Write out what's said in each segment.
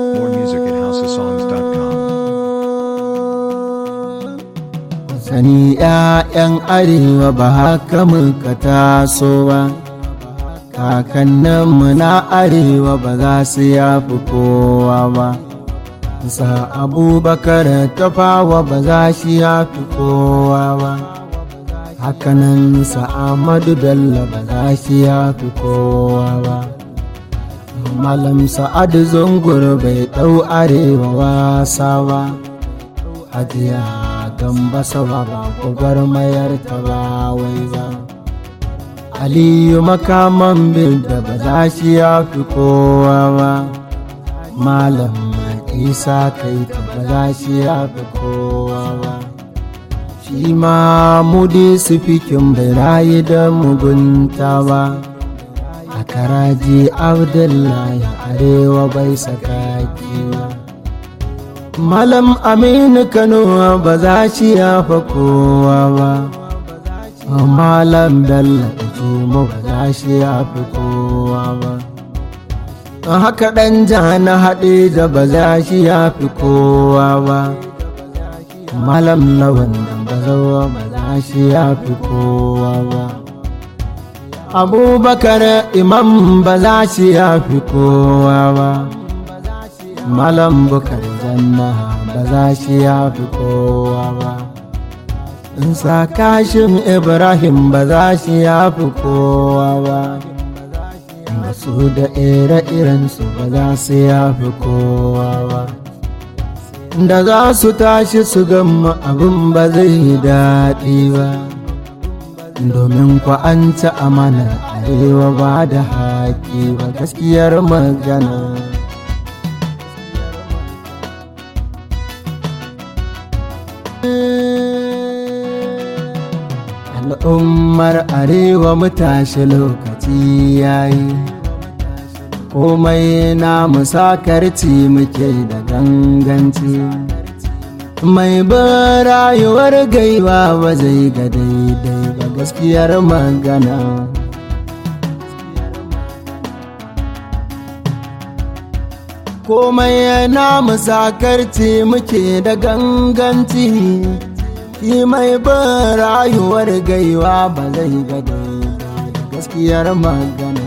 More music at houseofsongs.com. Sani ‘ya'yan arewa ba haka muka taso ba, kakanninmu na arewa ba za su yafi kowa ba. Sa abubakar tafawa ba za shi yafi kowa ba. Hakanan sa Ahmadu Bello ba za shi yafi kowa ba. Malam Sa'adu Zungur bai ɗau arewa wasa ba. Hajiya gamba sawa ba gwagwarmayar ta ba wai ba aliyu makaman bil da ba za shi ya fi kowa ba malam isa kai ta ba za shi ya fi kowa ba shi ma mudi su fikin bai rayu da mugunta ba a karaji abdullahi arewa bai sakaki ba Malam Aminu Kano ba za shi yafa kowa ba, Malam Bello Juma ba za shi yafi kowa ba. Haka ɗan na haɗe da ba za shi yafi kowa ba, Malam Lawan ba zawa ba za shi yafi kowa ba. Abubakar Imam ba za shi yafi kowa ba. Malam bukar janna ba za shi ya fi kowa ba. Insa kashin Ibrahim ba za shi ya fi kowa ba. Masu da ire-irensu ba za su ya fi kowa ba. Da za su tashi su gama abin ba zai yi daɗi ba. Domin ku an ci amana arewa ba da haƙi ba gaskiyar magana. al'ummar arewa mu tashi lokaci yayi komai na musakarci muke da ganganci mai bin rayuwar gaiwa ba zai ga daidai ba gaskiyar magana komai na musakarci muke da ganganci shi mai bin rayuwar gaiwa ba zai ga da gaskiyar magana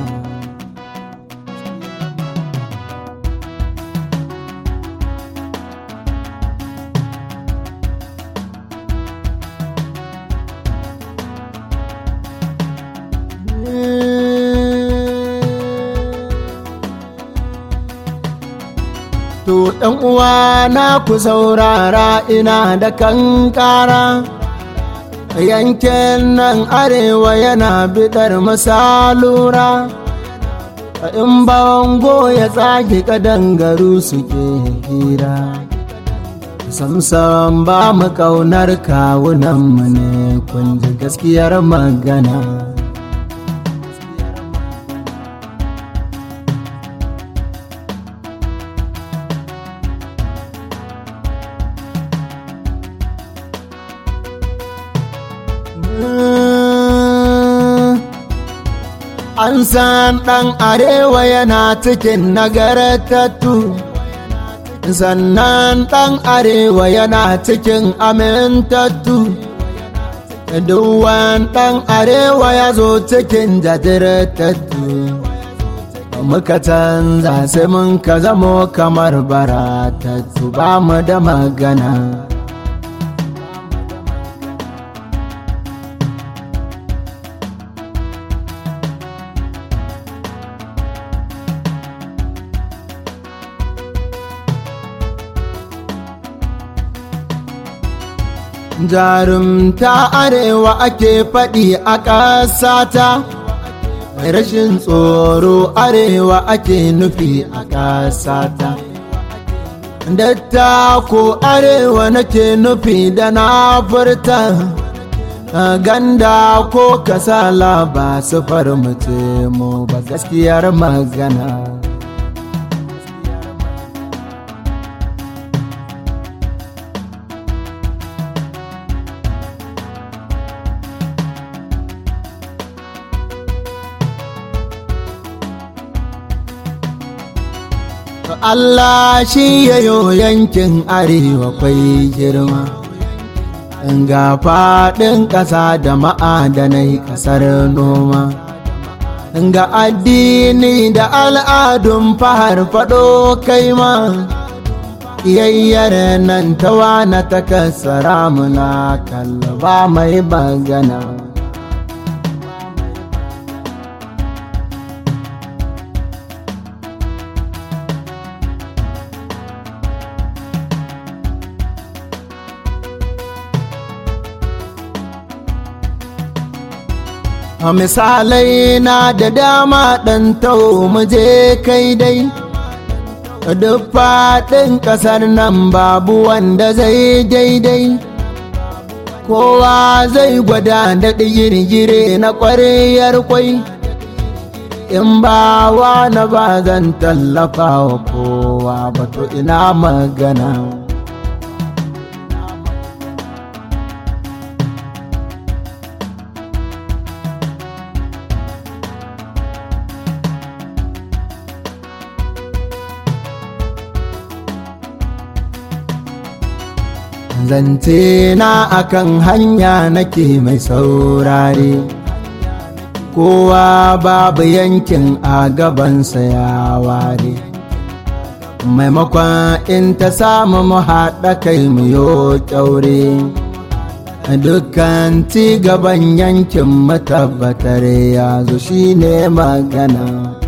To ɗan uwa na ku saurara ina da kankara yankin nan arewa yana bidar masalura in bango ya tsage kadangaru suke hira samsam ba mu kaunar kawunanmu ne kun ji gaskiyar magana An san ɗan arewa yana cikin nagartattu, sannan ɗan arewa yana cikin amintattu. Duwan ɗan arewa ya zo cikin jajirtattu. Muka canza sai mun ka zamo kamar baratattu ba mu da magana. jarumta arewa ake faɗi a ƙasata rashin tsoro arewa ake nufi a ƙasata datta ko arewa nake nufi da na furta ganda ko kasala ba su farmace mu ba gaskiyar magana Allah shi yayo yankin arewa kwai girma ga faɗin ƙasa da ma'adanai ƙasar noma ga addini da al'adun fahar faɗo kai ma yayyar nan ta wana ta kasara muna kallaba mai bagana a misalai na da dama ɗan tau muje kai dai duk faɗin ƙasar nan babu wanda zai daidai kowa zai gwada da girgire na ƙwariyar kwai in ba wa na ba zan tallafa wa kowa ba to ina magana zance na akan hanya nake mai saurare kowa babu yankin a gabansa ya ware maimakon in ta samu mu haɗa kai mu yo kyaure dukkan ci gaban yankin matabbatar ya zo shine magana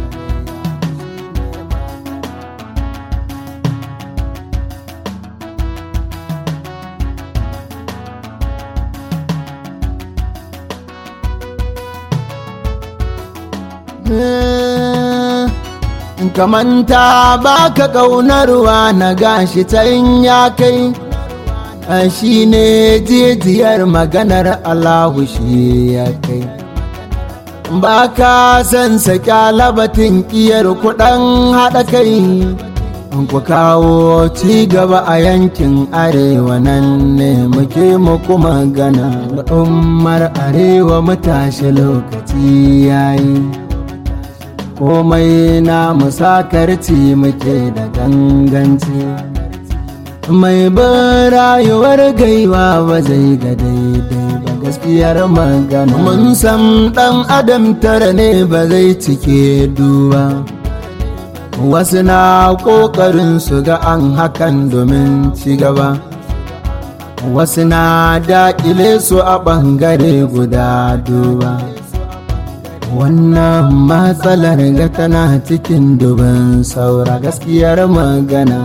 kamanta ba ka ƙaunarwa na gashi can ya kai shi ne jijiyar maganar Allahu shi ya kai ba ka san saka labatin ƙiyar kuɗin haɗa kai ku kawo ci gaba a yankin arewa nan ne muke muku magana al'ummar arewa mutashi lokaci yayi komai na musakarci muke da ganganci mai ban rayuwar gaiwa ba zai ga daidai ba gaskiyar magana mun san dan adam tara ne ba zai cike duba wasu na ƙoƙarin su ga an hakan domin ci gaba wasu na daƙile su a ɓangare guda duba wannan matsalar ga tana cikin dubin saura gaskiyar magana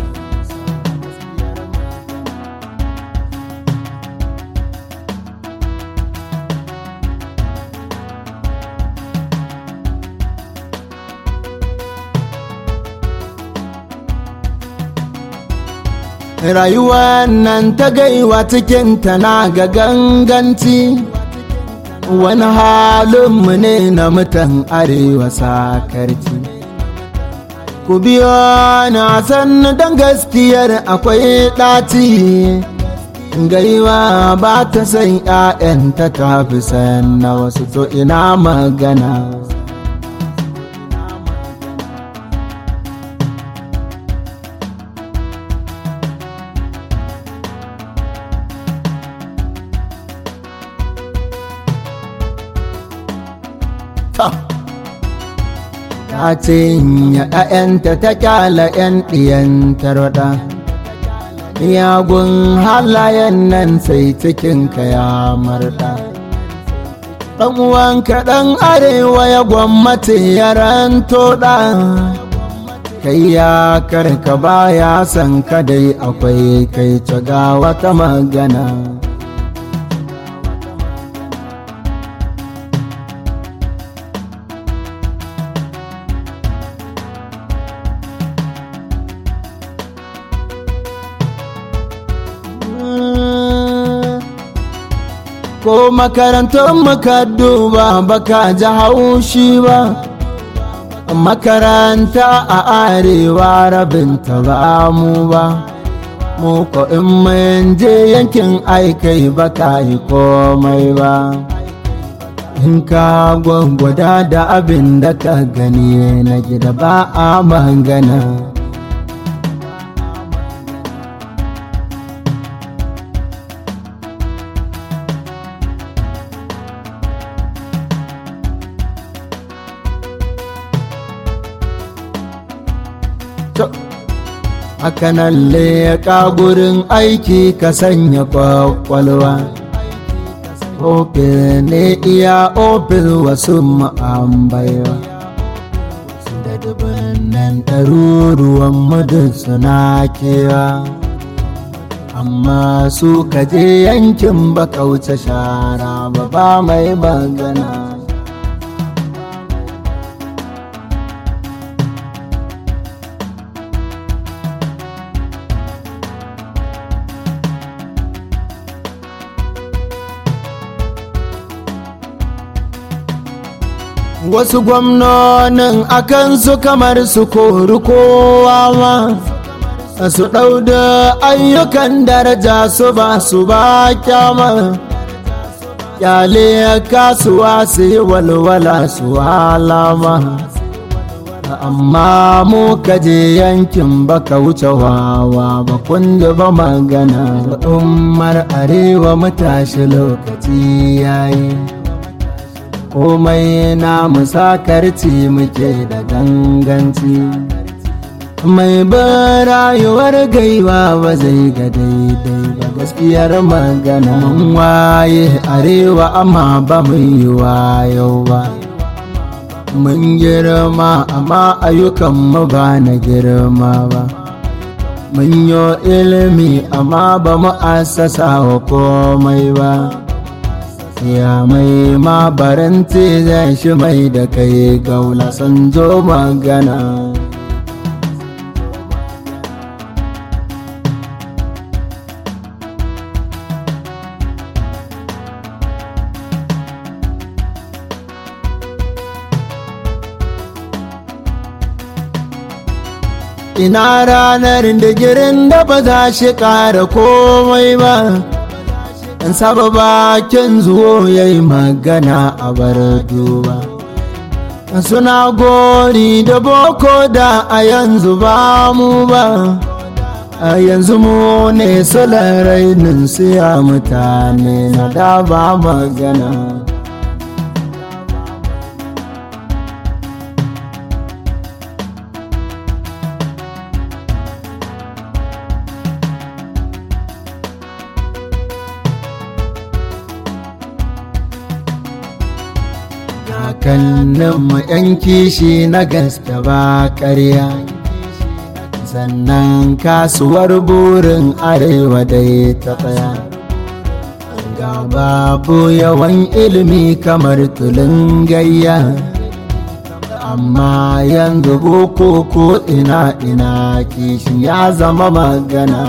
rayuwar nan ta gaiwa cikin tana ga ganganci wani halinmu ne na mutan arewa sakarci ku biyo na san don gaskiyar akwai ɗaci gaiwa ba ta san ‘ya'yanta ta fi san na wasu to ina magana ta cinya ‘ya'yanta ta kyala ‘yan ɗiyan tarwaɗa miyagun halayen nan sai cikinka ya marɗa ɗan uwanka ɗan arewa ya gwammace yaran toɗa kai ya karka baya san kadai akwai kai ga wata magana ko makarantar muka duba baka ji haushi ba makaranta a arewa rabinta ba mu ba mu ko in mun je yankin aikai baka yi komai ba in ka gwangwada da abin da ka gani na gida ba a magana hakanan leƙa gurin aiki ka sanya kwakwalwa ofis ne iya ofis wasu ma'ambaiwa da dubunnan ɗaruruwan mudu suna kewa amma su kaje yankin ba kauce shara ba ba mai magana wasu gwamnonin akan su kamar su kori kowa ma su ɗau da ayyukan daraja su ba su ba kyama kyale kasuwa su yi walwala su halama amma mu kaje yankin baka wuce wawa ba kun ba magana umar arewa matashi lokaci yayi komai na musakarci muke da ganganci mai ba rayuwar gaiwa ba zai ga daidai ba gaskiyar magana mun waye arewa amma ba mu yi wayo ba mun girma amma ayyukanmu ba na girma ba mun yi ilimi amma ba mu asasa wa komai ba ya mai mabaranti zai shi mai da kai gaula san zo magana ina ranar digirin da ba za shi ƙara komai ba in saba bakin zuwo ya yi magana a bar duba suna gori da boko da a yanzu ba mu ba a yanzu mu ne sulan rainin siya mutane na da ba magana kakanninmu yan kishi na gaske ba ƙarya sannan kasuwar burin arewa dai ta tsaya ga babu yawan ilimi kamar tulun gayya amma yanzu boko ko ina ina kishin ya zama magana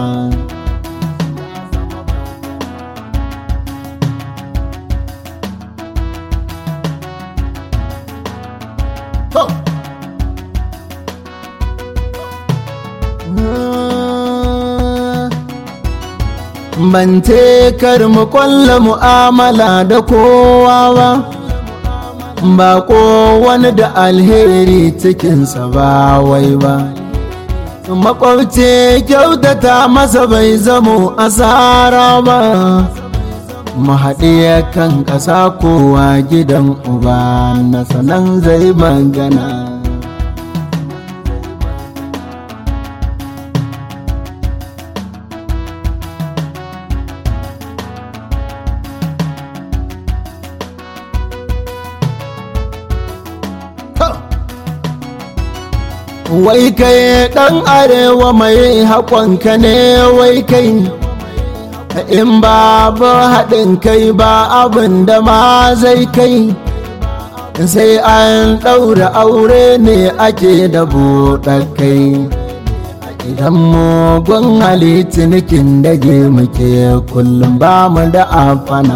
ban kar mu kwalla mu'amala da kowa ba ba ko wani da alheri cikinsa ba wai ba makwabci kyautata masa bai zamo asara ba mu haɗe kan ƙasa kowa gidan uba na sanan zai magana wai kai ɗan arewa mai haƙonka ne wai kai in babu haɗin kai ba abin da ma zai kai sai an ɗaura aure ne ake da buɗar kai idan mugun halittunikin dage muke kullum ba mu da afana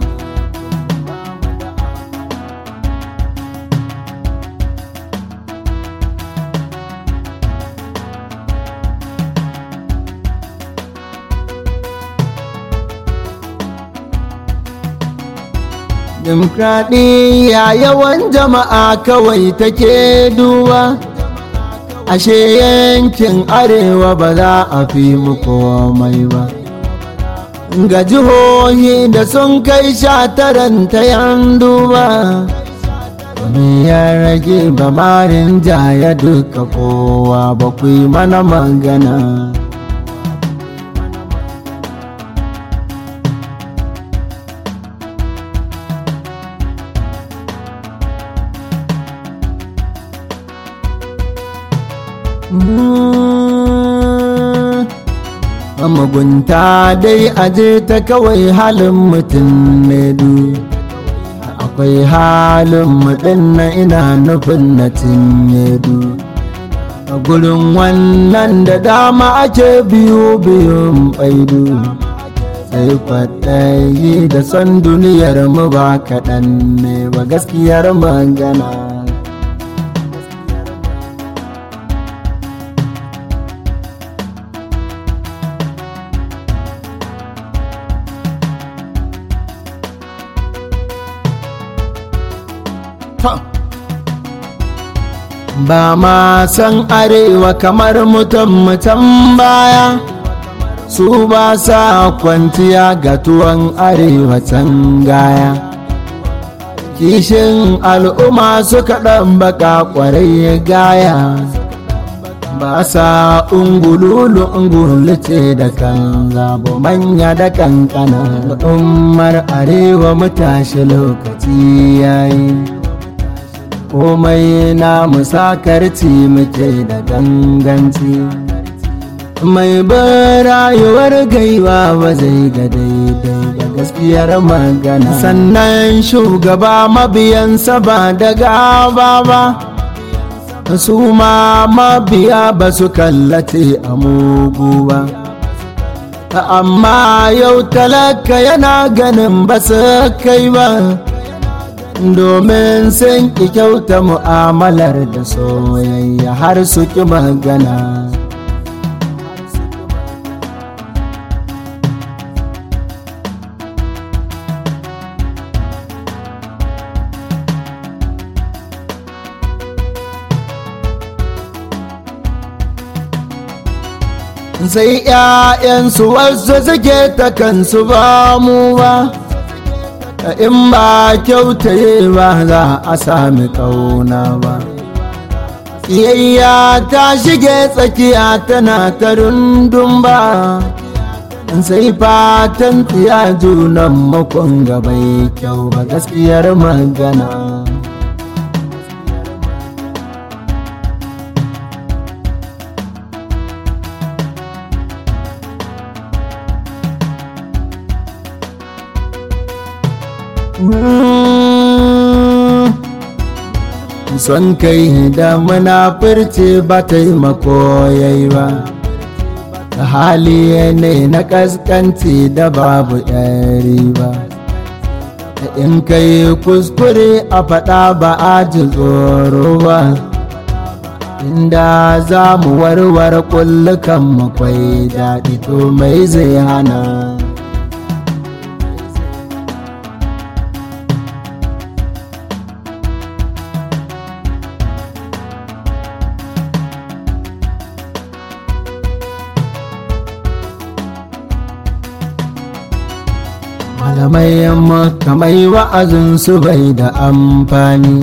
Dimokuraɗiyya yawan jama'a kawai take duba ashe yankin arewa ba za a fi mu komai ba ga jihohi da sun kai sha taran ta yan duba ya rage ba marin jaya duka kowa ba ku yi mana magana mugunta dai aje ta kawai halin mutum ne du akwai halin mutum na ina nufin na cinye du a gurin wannan da dama ake biyu biyun baidu sai kwaɗayi da son duniyar mu ba kaɗan ne ba gaskiyar magana ba ma san arewa kamar mutum mutum baya su ba sa kwanciya ga tuwon arewa can gaya kishin al'umma suka ɗan baka ƙwarai gaya ba sa ungululu ungulu ce da kan zabo manya da kankana al'ummar arewa mu tashi lokaci yayi komai na musakarci muke da ganganci mai rayuwar gaiwa ba zai ga daidai da gaskiyar magana sannan shugaba mabiyansa ba da gaba ba su ma mabiya ba su kallace a mugu ba amma yau talaka yana ganin ba su kai ba domin sun ki kyauta mu'amalar da soyayya har su ki magana sai 'ya'yansu wasu suke ta kansu ba mu ba in ba kyautaye ba za a sami kauna ba Iyayya ta shige tsakiya tana ta rundun ba sai fatan tsiya junan makon gabai kyau ba gaskiyar magana son kai da munafurci ba taimako yayi ba hali ne na kaskanci da babu yari ba in kai kuskure a faɗa ba a ji tsoro ba inda za mu warware kullukan makwai daɗi to mai zai hana malamai makamai wa'azin su bai da amfani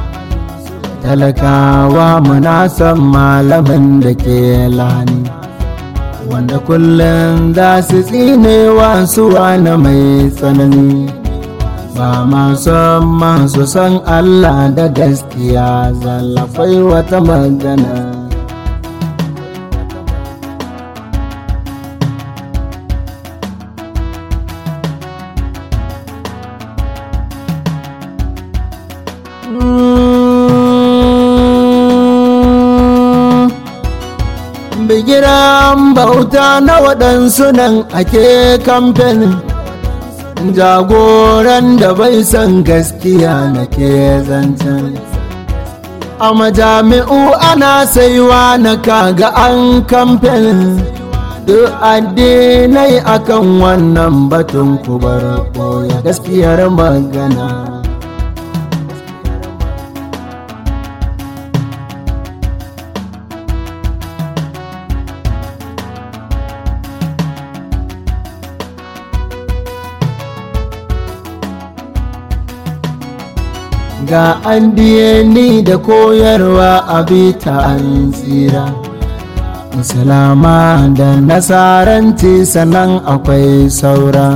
talakawa muna san malamin da ke lani wanda kullum za su tsinewa su wani mai tsanani ba masu masu san allah da gaskiya zallafai wata magana bigiran bauta na waɗansu nan ake kamfen jagoran da bai san gaskiya na ke zancen a majami'u ana saiwa na kaga an kamfen duk addinai akan wannan batun kubar koya gaskiyar magana ga addini da koyarwa a bita an tsira islama da nasaranci sannan akwai saura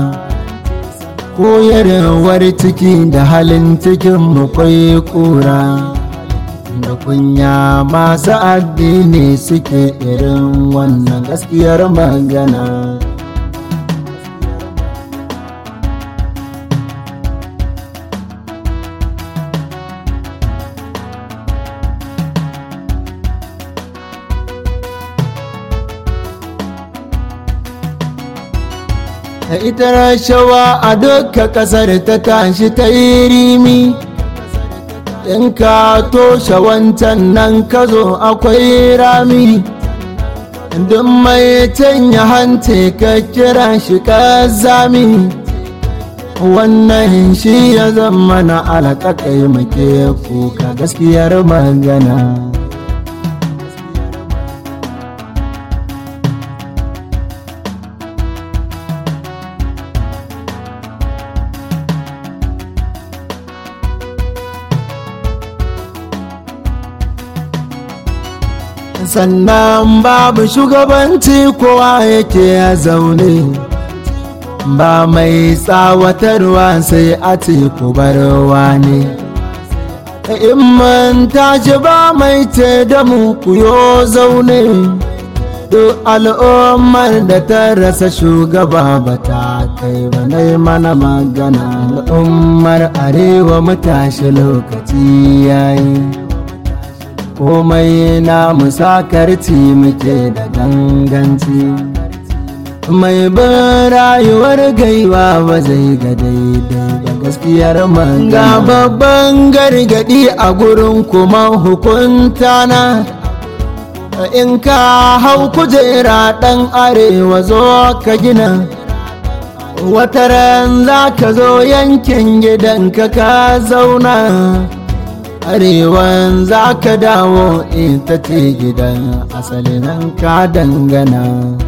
koyarwar ciki da halin cikin mu kwai kura da kunya masu addini suke irin wannan gaskiyar magana da ita rashawa a duka kasar ta tashi ta yi rimi in ka toshe wancan nan ka zo akwai rami duk mai canya hante ka kira shi ka zami wannan shi ya zama na alaƙaƙai muke kuka gaskiyar magana sannan babu shugabanci kowa yake ya zaune ba mai tsawatarwa sai a teku barwa ne in man tashi ba mai ce da mu kuyo zaune duk al'ummar da ta rasa shugaba ba ta kai ba na mana magana al'ummar arewa mu tashi lokaci yayi komai na musakarci muke da ganganci mai bin rayuwar gaiwa ba zai ga daidai ba gaskiyar ga babban gargadi a gurin kuma hukunta na in ka hau kujera ɗan arewa zo ka gina wataran za ka zo yankin gidanka ka zauna arewan za ka dawo ita ce gidan asalin ka dangana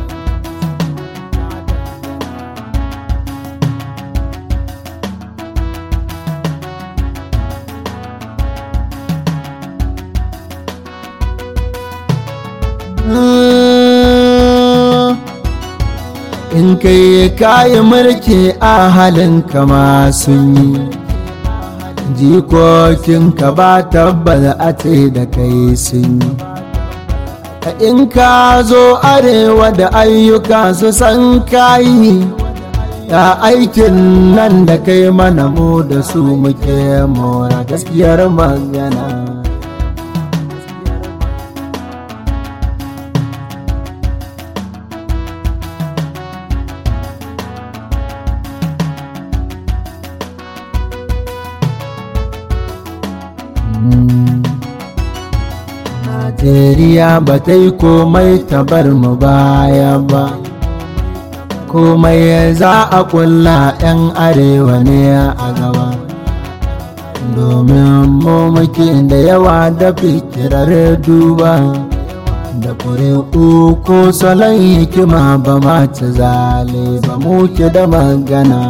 in kai kayi mulki a halin kama sun yi jikokinka ba tabbata a ce da kai sun yi in ka zo arewa da ayyuka su san kayi ya aikin nan da kai mana mu da su muke mora gaskiyar magana Najeriya ba ta yi komai ta bar mu baya ba komai za a kulla 'yan arewa ne a gaba domin mu muke da yawa da fikirar duba da ƙuri'u ko salon hikima ba ma ci zale ba muke da magana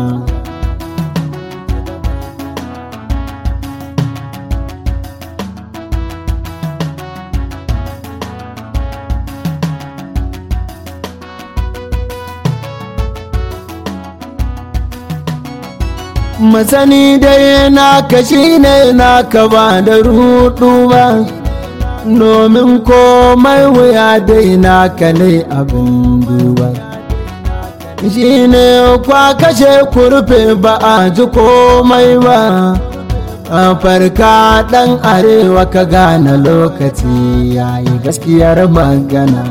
masani dai naka shi ne naka ba da rudu ba domin komai wuya dai naka ne abin duba shi ne kwa kashe kurfe ba a ji komai ba a farka ɗan arewa ka gane lokaci yayi gaskiyar magana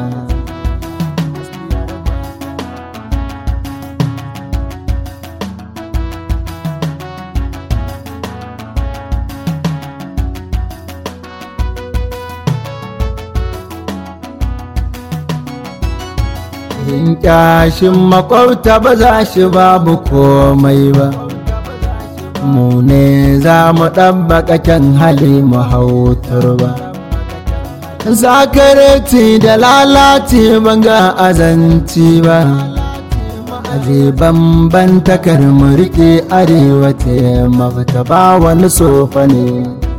in kyashin makwabta ba za shi babu komai ba mu ne za mu ɗabbaka kyan hali mu hautar ba zakarci da lalace banga azanci ba aje bambanta kar mu riƙe arewa ta mafita ba wani sofa ne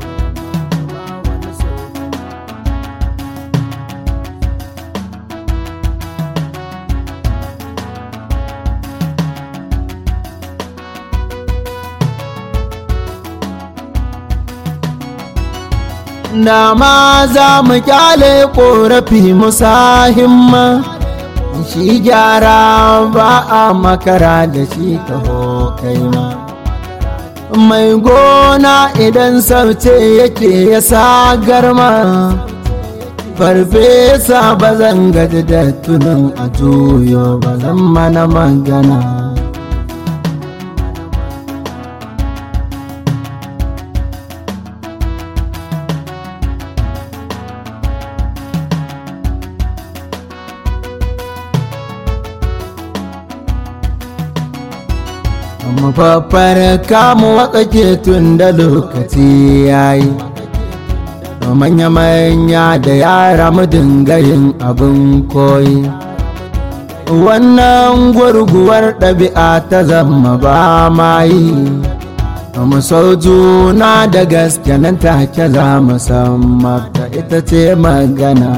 da ma za mu kyale ƙorafi musa himma shi gyara ba a makara da shi taho kai ma mai gona idan sauce yake ya sa garma farfesa ba zan gaji da tunan a juyo ba zan mana magana mafaffar kamu watsake tun da lokaci yayi manya-manya da yara mu dinga yin abin koyi wannan gurguwar ɗabi'a ta zama ba ma yi mu sau juna da gaske nan take za mu san mafita ita ce magana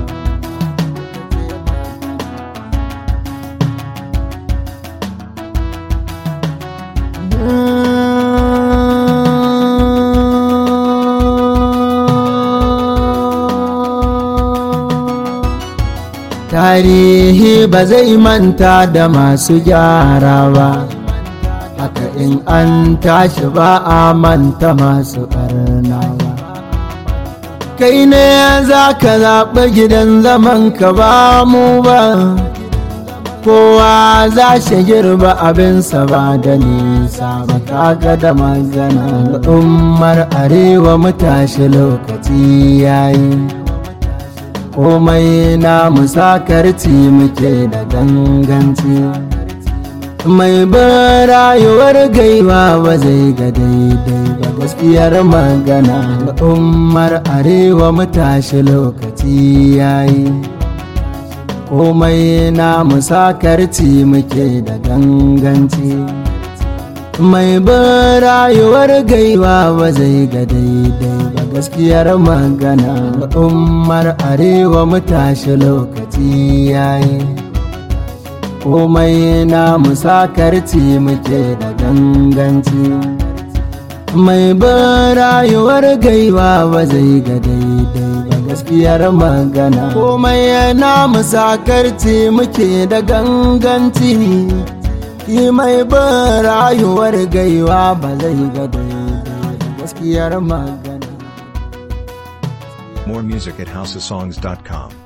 tarihi ba zai manta da masu gyara ba haka in an tashi ba a manta masu ɓarna ba kai ne za ka zaɓi gidan zaman ka ba mu ba kowa za shi girba abinsa ba da nisa ba kaga da magana al'ummar arewa mu tashi lokaci yayi komai na musakarci muke da ganganci mai bin rayuwar gaiwa ba zai ga daidai ba gaskiyar magana al'ummar arewa mu tashi lokaci yayi komai na musakarci muke da ganganci mai bin rayuwar gaiwa ba zai ga daidai ba gaskiyar magana al'ummar arewa mu tashi lokaci yayi komai na musakarci muke da ganganci mai bin rayuwar gaiwa ba zai ga daidai ba gaskiyar magana komai na musakarci muke da ganganci Ki mai bin rayuwar gaiwa ba zai ga daidai gaskiyar magana. More music at houseofsongs.com.